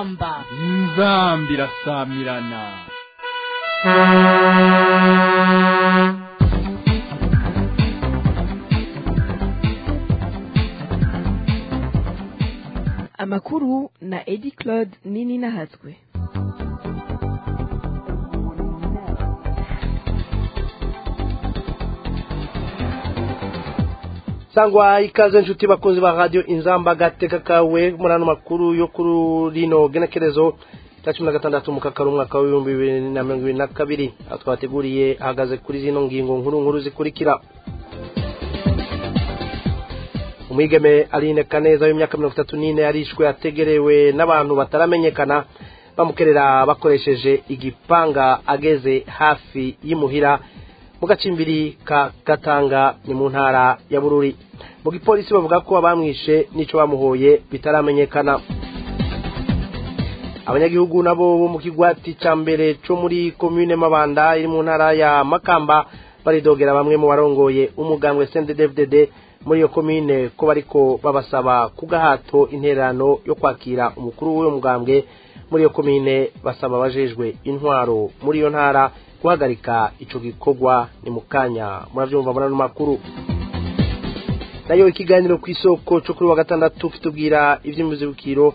inzamba inzamba irasamirana amakuru na edi claude nini nahatswe sangwa ikaze nshuti bakunzi ba radio inzamba agateka kawe muri ano makuru yo kuri rino genekerezo cya cumi na gatandatu mu kakaro umwaka w'ibihumbi bibiri na mirongo ibiri na kabiri aho twateguriye ahagaze kuri zino ngingo nkuru nkuru zikurikira umwigeme aline kaneza w'imyaka mirongo itatu n'ine yarishwe ategerewe n'abantu bataramenyekana bamukerera bakoresheje igipanga ageze hafi y'imuhira mu gacimbiri ka gatanga ni mu ntara ya bururi mu gipolisi bavuga ko abamwishe n'icyo bamuhoye bitaramenyekana abanyagihugu nabo bo mu kigwati cya mbere cyo muri komine mabanda iri mu ntara ya makamba baridogera bamwe mu barongoye umugambwe cnddddd muri iyo komine ko bariko babasaba ku gahato intererano yo kwakira umukuru w'uwo mugambwe muri iyo komine basaba abajejwe intwaro muri iyo ntara guhagarika ico gikorwa ni mu kanya muravyumva muri ano makuru nayo ikiganiro ku isoko cyo kuri wa gatandatu kitubwira ivy'imizibukiro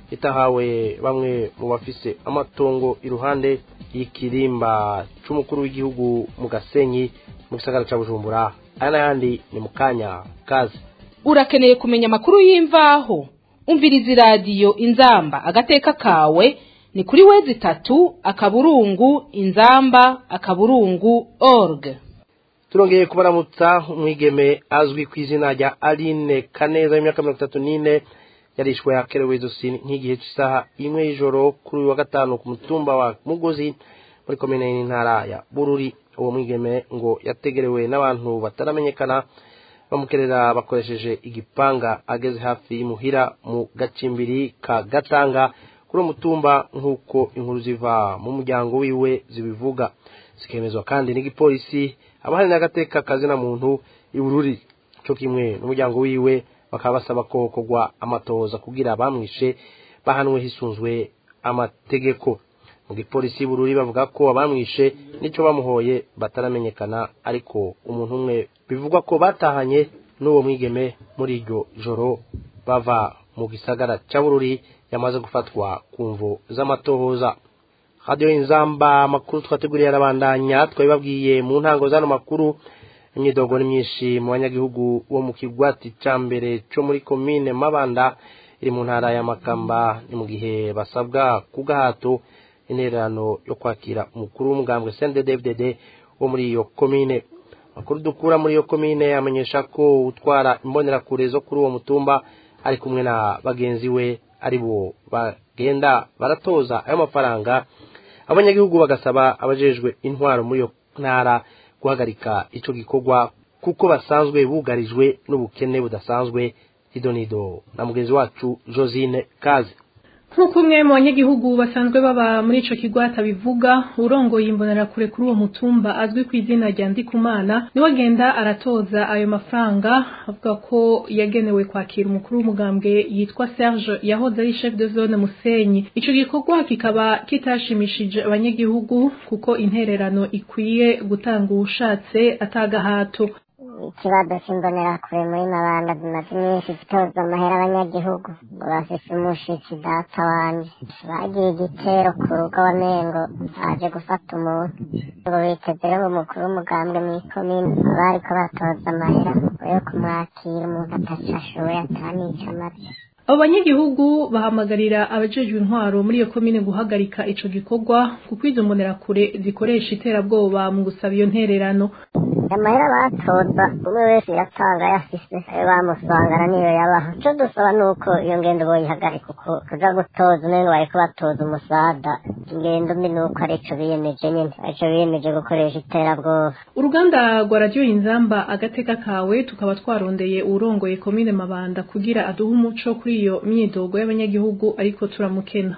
itahawe bamwe mu bafise amatongo iruhande y'ikirimba c'umukuru w'igihugu mu gasenyi mu gisagara ca bujumbura aya n'ayandi ni mu kanya kazi urakeneye kumenya amakuru y'imvaho umviriza iradiyo inzamba agateka kawe ni kuri wezi itatu akaburungu inzamba akaburungu org turongeye kubaramutsa umwigeme azwi ku izina rya aline kaneza y'imyaka mirongo itatu n'ine yarishwe yakerewe izosi nk'igihe cy'isaha imwe y'ijoro kuri uyu wa gatanu ku mutumba wa mugozi muri komine y'intara ya bururi uwo mwigeme ngo yategerewe n'abantu bataramenyekana bamukerera bakoresheje igipanga ageze hafi y'imuhira mu gacimbiri ka gatanga kuri uwo mutumba nk'uko inkuru ziva mu muryango wiwe zibivuga zikemezwa kandi n'igipolisi abahari n'agateka kazina muntu ibururi cyo kimwe n'umuryango wiwe bakaba basaba ko kogwa amatohoza kugira abamwishe bahanwe hisunzwe amategeko mu gipolisi bururi bavuga ko abamwishe n'icyo bamuhoye bataramenyekana ariko umuntu umwe bivugwa ko batahanye n'uwo mwigeme muri iryo joro bava mu gisagara cya bururi yamaze gufatwa ku mvu z'amatohoza radiyo inzamba amakuru twateguriye arabandanya twabibabwiye mu ntango z'ano makuru imyidogo ni myinshi mu banyagihugu bo mu kigwati cya mbere cyo muri komine mabanda iri mu ntara ya makamba ni mu gihe basabwa ku gahato intererano yo kwakira umukuru w'umugambwe cnddddd wo muri iyo komine amakuru dukura muri iyo komine amenyesha ko utwara imbonerakure zo kuri uwo mutumba ari kumwe na bagenzi we ari bo bagenda baratoza ayo mafaranga abanyagihugu bagasaba abajejwe intwaro muri iyo ntara guhagarika ico gikorwa kuko basanzwe bugarijwe n'ubukene budasanzwe idonido na mugenzi wacu josine kazi nk'uko umwe mu banyagihugu basanzwe baba muri ico kigwata bivuga urongoye imbonerakure kuri uwo mutumba azwi ku izina rya ndikumana niwe agenda aratoza ayo mafaranga avuga ko yagenewe kwakira umukuru w'umugambwe yitwa serge yahoze ari chef de zone musenyi ico gikorwa kikaba kitashimishije abanyagihugu kuko intererano ikwiye gutanga uwushatse atagahato ikibazo cy'imbonerakure muri mabanda zimaze iminsi zitoza amahera abanyagihugu ngo bafise umushitsi data wanje bagiye igitero ku rugo wamengo baje gufata umuntu ngo biteze rero umukuru w'umugambwe mw'ikomine bariko batoza amahera yo kumwakira umuntu ataco ashoboye atanica amaze abo banyagihugu bahamagarira abajejwe intwaro muri iyo komine guhagarika ico gikorwa kuko izo mbonerakure zikoresha iterabwoba mu gusaba iyo ntererano amahera batoza umwe wese yatanga yafise ayo bamusangana niyo yabaha ico dusaba nuko iyo ngendo boyihagarika uko kuja gutoza umengo bariko batoza umusada ingendo mbi nuko arico biyemeje nyene arico biyemeje gukoresha iterabwoba uruganda rwa radiyo inzamba agateka kawe tukaba twarondeye uwurongoye komine mabanda kugira aduhe umuco kuri iyo myidogo y'abanyagihugu ariko turamukena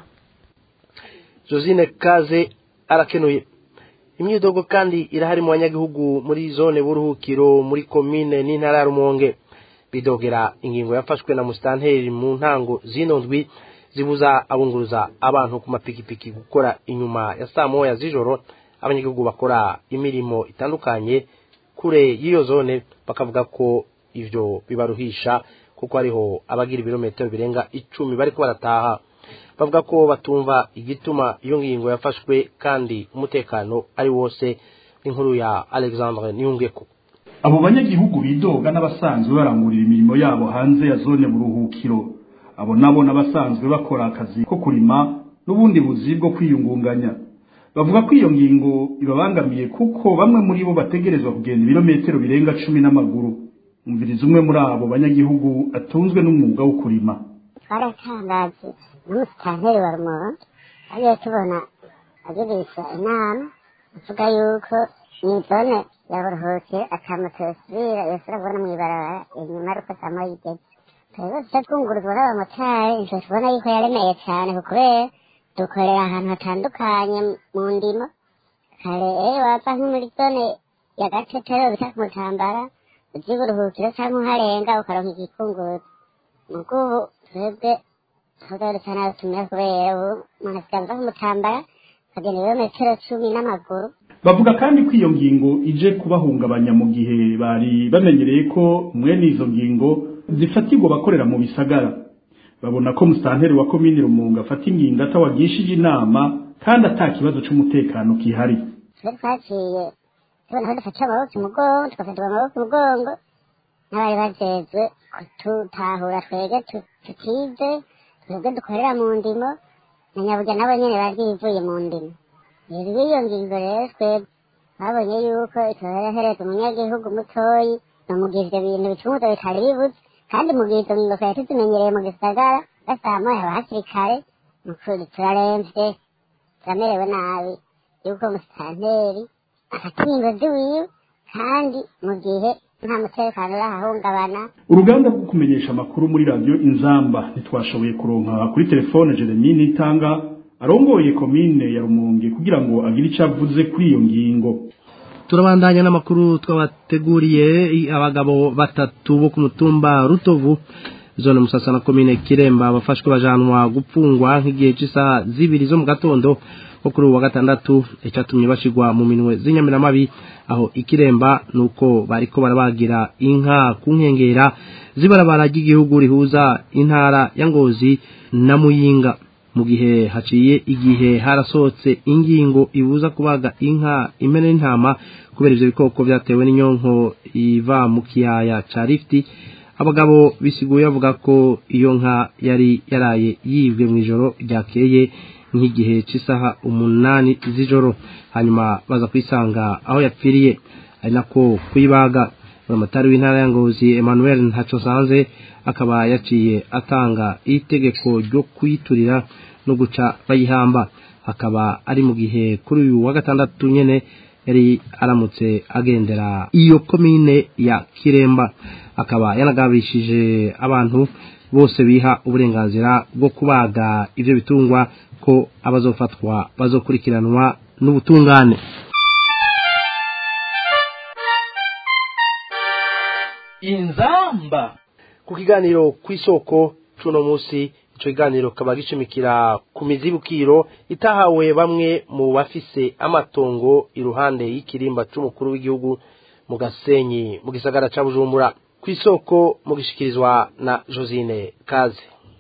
josine kaze arakenuye imyidogo kandi irahari mu banyagihugu muri zone buruhukiro muri komine n'intara ya rumonge bidogera ingingo yafashwe na musitanteri mu ntango zino ndwi zibuza abunguruza abantu ku mapikipiki gukora inyuma ya saa moya z'ijoro abanyagihugu bakora imirimo itandukanye kure y'iyo zone bakavuga ko ivyo bibaruhisha kuko hariho abagira ibirometero birenga icumi bariko barataha bavuga ko batumva igituma iyo ngingo yafashwe kandi umutekano ari wose inkuru ya alexandre niyungeko abo banyagihugu bidoga n'abasanzwe barangurira imirimo yabo hanze ya zone buruhukiro abo nabo n'abasanzwe bakora akazi ko kurima n'ubundi buzi bwo kwiyungunganya bavuga ko iyo ngingo ibabangamiye kuko bamwe muri bo bategerezwa kugenda ibirometero birenga cumi n'amaguru umviriza umwe muri abo banyagihugu atunzwe n'umwuga wo kurima twaratangaje n'umusitanteri wa rumonge agiye tubona agirisha inama avuga yuko ni zone ya buruhukiro akamoto yosubira yosubira kubona mw'ibarabara inyuma ariko samo yigeze twebwe duca twunguruzwa n'abamotari nitwe tubona yuko yaremeye cyane kubera dukorera ahantu hatandukanye mu ndimo kare eyo wava nko muri zone ya gatetero bita ku mutambara uzi buruhukiro cyangwa uharenga ukaronka igikunguzi mugo ubu twebwe tugarutse nabi tumera kubera ubu umuntu asigaye ava ku mutambara akagenda ibirometero cumi n'amaguru bavuga kandi ko iyo ngingo ije kubahungabanya mu gihe bari bamenyereye ko mwene izo ngingo zifatirwa bakorera mu bisagara babona ko musitanteri wa komini rumunga afata ingingo atawagishije inama kandi ata kibazo c'umutekano kihari twe twaciye tubona ko dufata amaboko umugongo tugafatirwa amaboko umugongo n'abari bajejwe kututahura twebwe tu- tutize twebwe dukorera mu ndimo na nyaburya nabo nyene bari bivuye mu ndimo rero iyo ngingo rero twebwe babonye yuko itorohereza umunyagihugu mutoyi no mu gihe ivyo bintu bicuruzwa bitari bibuze kandi mu gihe izo ngingo twari tuzimenyereye mu gisagara gasamoya haba hakiri kare ni ukuri turaremvye turamerewe nabi yuko musitanteri afata ingingo ziwiwe kandi mu gihe nta mutekano urahahungabana uruganda rwo kumenyesha amakuru muri radiyo inzamba ntitwashoboye kuronka kuri telefone jeremy nitanga arongoye komine ya rumonge kugira ngo agire icyo avuze kuri iyo ngingo turabandanya n'amakuru twabateguriye i- abagabo batatu bo ku mutumba rutovu zone musasa na komine kiremba bafashwe bajanwa gupfungwa nk'igihe cy'isaha zibiri zo mu gatondo ko kuri ubu wa gatandatu icyatumye bashigwa mu minwe z'inyamiramabi aho ikiremba nuko bariko barabagira inka ku nkengera z'ibarabara ry'igihugu rihuza intara ya ngozi na muyinga mu gihe haciye igihe harasohotse ingingo ibuza kubaga inka impene n'intama kubera ivyo bikoko vyatewe n'inyonko iva mu kiyaya ca rifti abagabo bisiguye bavuga ko iyo nka yari yaraye yibwe mu ijoro ryakeye nk'igihe cy'isaha umunani z'ijoro hanyuma baza kwisanga aho yapfiriye ari nako kuyibaga buramatari w'intara ya ngozi emmanuel ntacosanze akaba yaciye atanga itegeko ryo kuyiturira no guca bayihamba akaba ari mu gihe kuri uyu wa gatandatu nyene yari aramutse agendera iyo komine ya kiremba akaba yanagabishije abantu bose biha uburenganzira bwo kubaga ivyo bitungwa ko abazofatwa bazokurikiranwa n'ubutungane inzamba ku kiganiro kw'isoko cuno musi ico kiganiro kaba gishimikira ku mizibukiro itahawe bamwe mu bafise amatongo iruhande y'ikirimba c'umukuru w'igihugu mu gasenyi mu gisagara ca bujumbura kw'isoko mu gishikirizwa na josine kaze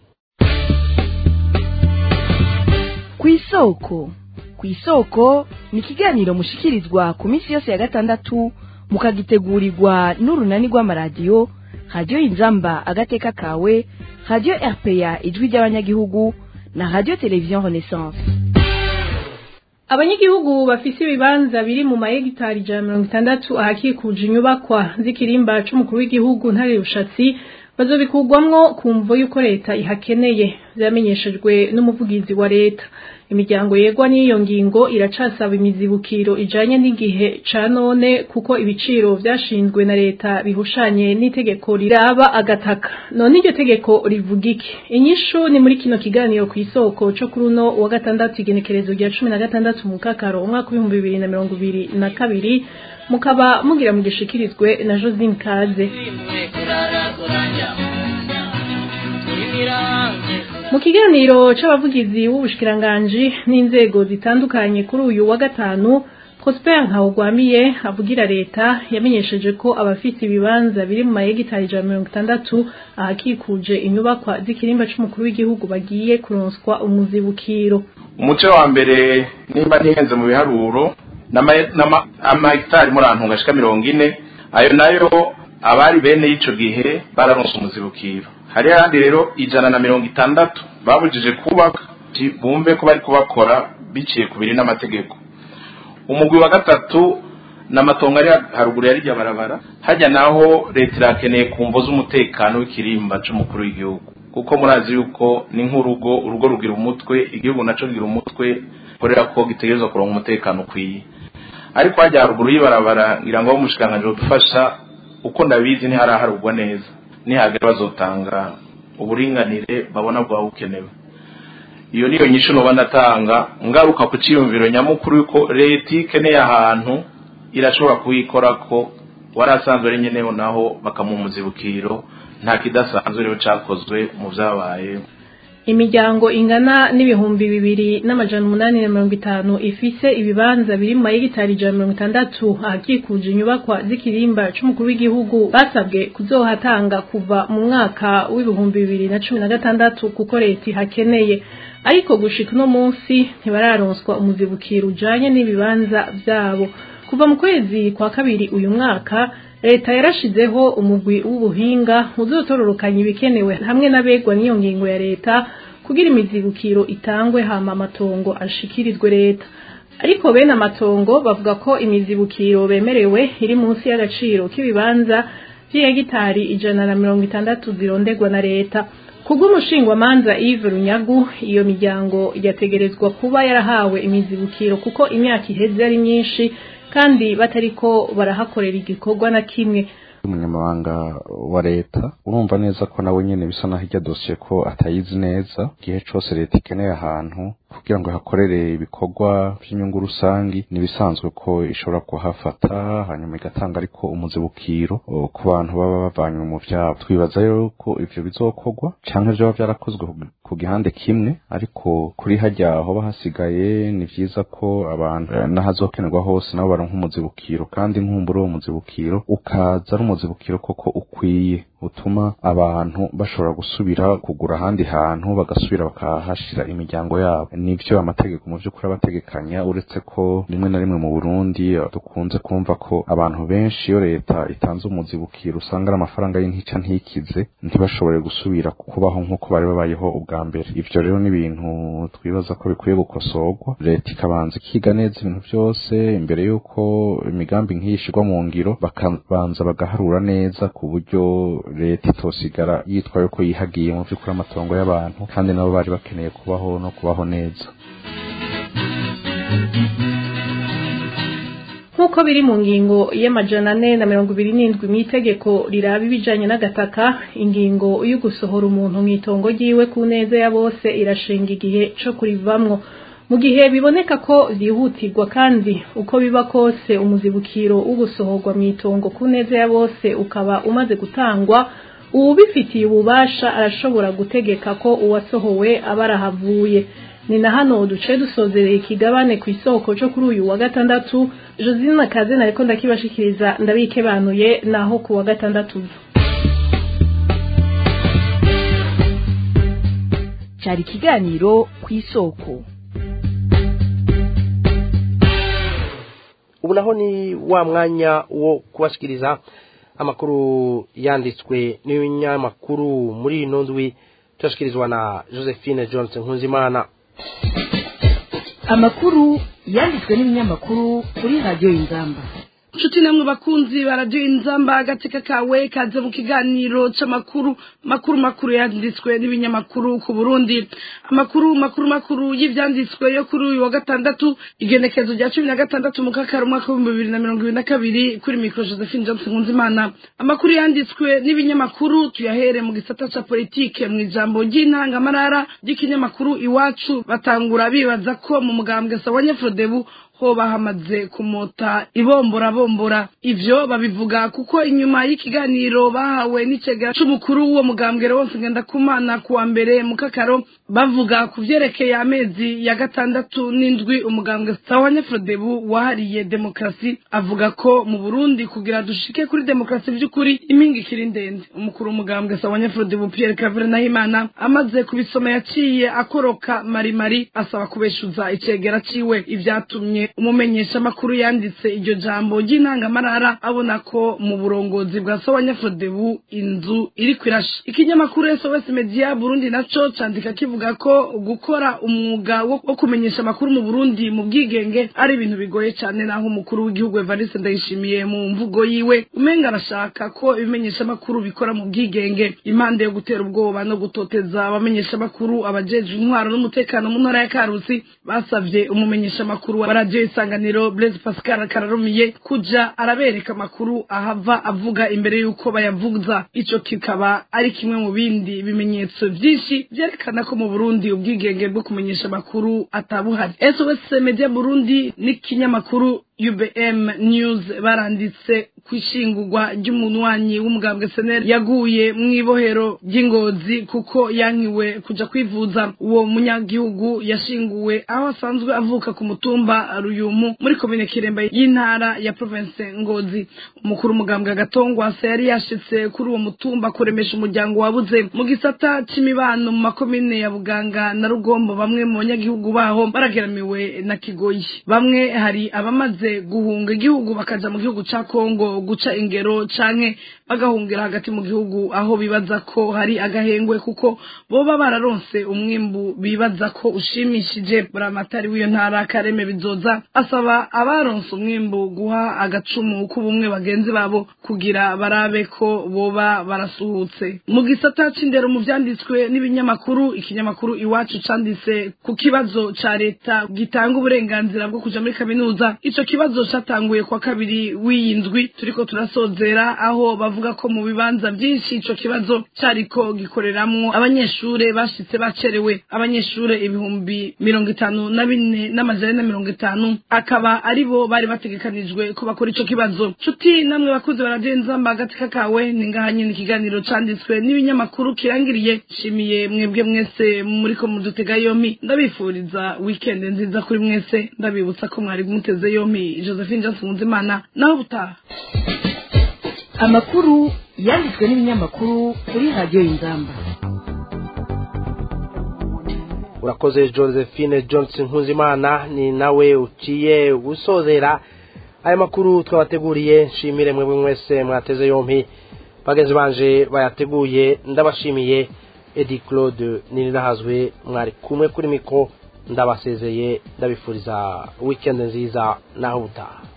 kw'isoko kw'isoko ni ikiganiro mushikirizwa ku minsi yose ya gatandatu mukagitegurirwa n'urunani rw'amaradiyo radiyo inzamba agateka kawe radiyo rpa ijwi ry'abanyagihugu na radiyo televiziyo renaissance abanyagihugu bafise ibibanza biri mu mahegitari ijana na mirongo itandatu ahakikuje inyubakwa z'ikirimba c'umukuru w'igihugu ntare rushatsi bazobikurwamwo ku mvo y'uko leta ihakeneye vyamenyeshejwe n'umuvugizi wa leta imiryango yegwa n'iyo ngingo iracasaba imizibukiro ijanye n'igihe ca none kuko ibiciro vyashinzwe na leta bihushanye n'itegeko riraba agataka none iryo tegeko rivuga iki inyishu ni muri kino kiganiro kw'isoko co kuri uno wa gatandatu igenekerezo rya cumi na gatandatu mu kakaro umwaka w'ibihumbi bibiri na mirongo ibiri na kabiri mukaba mugira mugishikirizwe na josine kaze mu kiganiro c'abavugizi b'ubushikiranganji n'inzego zitandukanye kuri uyu wa gatanu Prosper Nkawugwamiye avugira leta yamenyesheje ko abafite ibibanza biri mu mayegitari ijana na mirongo itandatu ahakikuje inyubakwa z'ikirimba c'umukuru w'igihugu bagiye kuronswa umuzibukiro umuce wa mbere nimba ntihenze mu biharuro n'amahegitari muri ahantu ngashika mirongo ine ayo nayo abari bene y'ico gihe bararonse umuzibukiro hari ahandi rero ijana na mirongo itandatu babujije kubaka bumve ko bari kubakora biciye ku biri n'amategeko umugwi wa gatatu n'amatongo ari haruguru ya rirya barabara hajya naho leta irakeneye kumvo z'umutekano w'ikirimba c'umukuru w'igihugu kuko murazi yuko ni nk'urugo urugo rugira umutwe igihugu naco kigira umutwe korera ko gitegerezwa kuronka umutekano ukwiye ariko hajya haruguru y'ibarabara ngira ngo umushikiranganji dufasha uko ndabizi ntiharaharugwa neza nihagera bazotanga uburinganire babona bwaba bukenewe iyo niyo nyisho noba ndatanga ngaruka ku ciyumviro nyamukuru yuko leta ikeneye ahantu irashobora kuhikora ko wari asanzwe ari nyeneho naho bakamuha umuzibukiro nta kidasanzwe rero cakozwe mu vyabaye imiryango ingana n'ibihumbi bibiri n'amajana umunani na mirongo itanu ifise ibibanza biri mu mayegitari ijana na mirongo itandatu ahakikuje inyubakwa z'ikirimba c'umukuru w'igihugu basabwe kuzohatanga kuva mu mwaka w'ibihumbi bibiri na cumi na gatandatu kuko leta ihakeneye ariko gushika uno munsi ntibararonswa umuzibukiro ujanye n'ibibanza vyabo kuva mu kwezi kwa kabiri uyu mwaka leta yarashizeho umugwi w'ubuhinga uzotororokanya ibikenewe hamwe n'abegwa n'iyo ngingo ya leta kugira imizibukiro itangwe hama amatongo ashikirizwe leta ariko bene amatongo bavuga ko imizibukiro bemerewe iri munsi y'agaciro k'ibibanza vy'ihegitari ijana na mirongo itandatu zirondegwa na leta kubw'umushingwamanza Yves Runyagu iyo miryango yategerezwa kuba yarahawe imizibukiro kuko imyaka iheze ari myinshi kandi batariko barahakorera igikorwa na kimwe umunyamabanga wa leta urumva neza ko nawe nyene bisa naho irya dosiye ko atayizi neza igihe cose leta ikeneye ahantu kugira ngo hakorere ibikorwa by'inyungu rusangi nibisanzwe ko ishobora kuhafata hanyuma igatanga ariko umuzibukiro ku bantu baba bavanywe mu vyabo twibaza rero ko ivyo bizokorwa canke vyoba vyarakozwe ku gihande kimwe ariko kuri harya hoba hasigaye ni vyiza ko abantu n'ahazokenerwa hose nabo baronka umuzibukiro kandi nkumbura uwo muzibukiro ukaza ari umuzibukiro koko ukwiye utuma abantu bashobora gusubira kugura ahandi hantu bagasubira bakahashira imiryango yabo nivyo amategeko mu vy'ukuri abategekanya uretse ko rimwe na rimwe mu Burundi dukunze kumva ko abantu benshi iyo leta itanze umuzibukiro usanga ari amafaranga y'intica ntikize ntibashobore gusubira kubaho nk'uko bari babayeho ubwa mbere ivyo rero ni ibintu twibaza ko bikwiye gukosorwa leta ikabanza ikiga neza ibintu vyose imbere y'uko imigambi nk'iyi ishirwa mu ngiro bakabanza bagaharura neza ku buryo leta itosigara yitwa yuko yihagiye mu vy'ukuri amatongo y'abantu kandi nabo bari bakeneye kubaho no kubaho neza nk'uko biri mu ngingo y'amajana ane na mirongo ibiri n'indwi mw'itegeko riraba ibijanye n'agataka ingingo yo gusohora umuntu mw'itongo ryiwe ku neza ya bose irashinga igihe co kurivamwo mu gihe biboneka ko vyihutirwa kandi uko biba kose umuzibukiro wo gusohorwa mw'itongo ku neza ya bose ukaba umaze gutangwa uwubifitiye ububasha arashobora gutegeka ko uwasohowe aba arahavuye ni na hano duce dusozereye ikigabane ku isoko cyo kuri uyu wa gatandatu josine kaze nariko ndakibashikiriza ndabikebanuye naho ku wa gatandatu cyari ikiganiro ku isoko ubu naho ni wa mwanya wo kubashikiriza amakuru yanditswe n'ibinyamakuru muri ino ndwi tuyashyikirizwa na josephine johnson nkunzimana amakuru yanditswe n'ibinyamakuru kuri radiyo y'ingamba nshuti namwe bakunzi baradiyo inzamba agateka kawe kaze mu kiganiro c'amakuru makuru makuru yanditswe n'ibinyamakuru ku burundi amakuru makuru makuru y'ivyanditswe yo kuri uyu wa gatandatu igenekezo rya cumi na gatandatu mu kakaro umwaka w'ibihumbi bibiri na mirongo ibiri na kabiri kuri mikoro josephine johnson nkunzimana amakuru yanditswe n'ibinyamakuru tuyahere mu gisata ca politike mu ijambo ry'intangamarara ry'ikinyamakuru iwacu batangura bibaza ko mu mugambwe sawanya frodebu hoba hamaze kumota ibombora bombora ivyo babivuga kuko inyuma y'ikiganiro bahawe n'icegera c'umukuru w'uwo mugambwe wose ngenda kumana kuwa mbere mu kakaro bavuga ku vyerekeye amezi ya gatandatu n'indwi umugambwe sawanya frodebu wahariye demokarasi avuga ko mu burundi kugira dushike kuri demokarasi vy'ukuri impinga ikiri ndende umukuru w'umugambwe sawanya frodebu pierre cavere nahimana amaze kubisoma yaciye akoroka marimari asaba kubeshuza icegera ciwe ivyatumye umumenyesha makuru yanditse iryo jambo ry'intangamarara abona ko mu burongozi bwa sawanya frodebu inzu iriko irasha ikinyamakuru sos media burundi naco candika kivuga ko gukora umwuga wo wo kumenyesha amakuru mu burundi mu bwigenge ari ibintu bigoye cyane naho umukuru w'igihugu evariste ndayishimiye mu mvugo yiwe umenga arashaka ko ibimenyesha amakuru bikora mu bwigenge impande yo gutera ubwoba no gutoteza abamenyesha amakuru abajejwe intwaro n'umutekano mu ntara ya karusi basavye umumenyesha amakuru wa radio isanganiro blaise pascal kararumiye kuja arabereka amakuru ahava avuga imbere y'uko bayavuza ico kikaba ari kimwe mu bindi bimenyetso vyinshi vyerekana ko mu burundi ubwigenge bwo kumenyesha amakuru atabuhari sos media burundi n'ikinyamakuru UBM News baranditse kwishingurwa ry'umunwanyi w'umugambwe SNL yaguye mu ibohero ry'ingozi kuko yankiwe kuja kwivuza uwo munyagihugu yashinguwe aho asanzwe avuka ku mutumba Ruyumu muri komine Kiremba y'intara ya province Ngozi umukuru umugambwe Gatongwasa yari yashitse kuri uwo mutumba kuremesha umuryango wabuze mu gisata c'imibano mu makomine ya Buganga na Rugombo bamwe mu banyagihugu baho barageramiwe na Kigoyi bamwe hari abamaze guhunga igihugu bakaja mu gihugu ca Kongo guca ingero canke bagahungira hagati mu gihugu aho bibaza ko hari agahengwe kuko boba bararonse umwimbu bibaza ko ushimishije buramatari w'iyo ntara kareme bizoza asaba abaronse umwimbu guha agacumu k'ubumwe bagenzi babo kugira barabe ko boba barasuhutse mu gisata c'indero mu vyanditswe n'ibinyamakuru ikinyamakuru iwacu canditse ku kibazo ca leta gitanga uburenganzira bwo kuja muri kaminuza ico kibazo catanguye kwa kabiri w'iyindwi turiko turasozera aho bavuga ko mu bibanza vyinshi ico kibazo cariko gikoreramwo abanyeshure bashitse bacerewe abanyeshure ibihumbi mirongo itanu na bine n'amajana na mirongo itanu akaba aribo bari bategekanijwe ko bakora ico kibazo nshuti namwe bakuze baragenza mbagati kakawe ni ngaha nyene ikiganiro canditswe n'ibinyamakuru kirangiriye nshimiye mwebwe mwese muriko mudutega yompi ndabifuriza weekend nziza kuri mwese ndabibutsa ko mwari muteze yompi josephine johnson nzimana naho butaha amakuru yanditswe n'ibinyamakuru kuri radiyo y'ingamba urakoze josephine johnson nkuzimana ni nawe uciye usozera aya makuru twabateguriye nshimire mwebwe mwese mwateze yompi bagenzi banje bayateguye ndabashimiye edi claude ninirahazwe mwari kumwe kuri mikoro ndabasezeye ndabifuriza weekend nziza naho ubutaha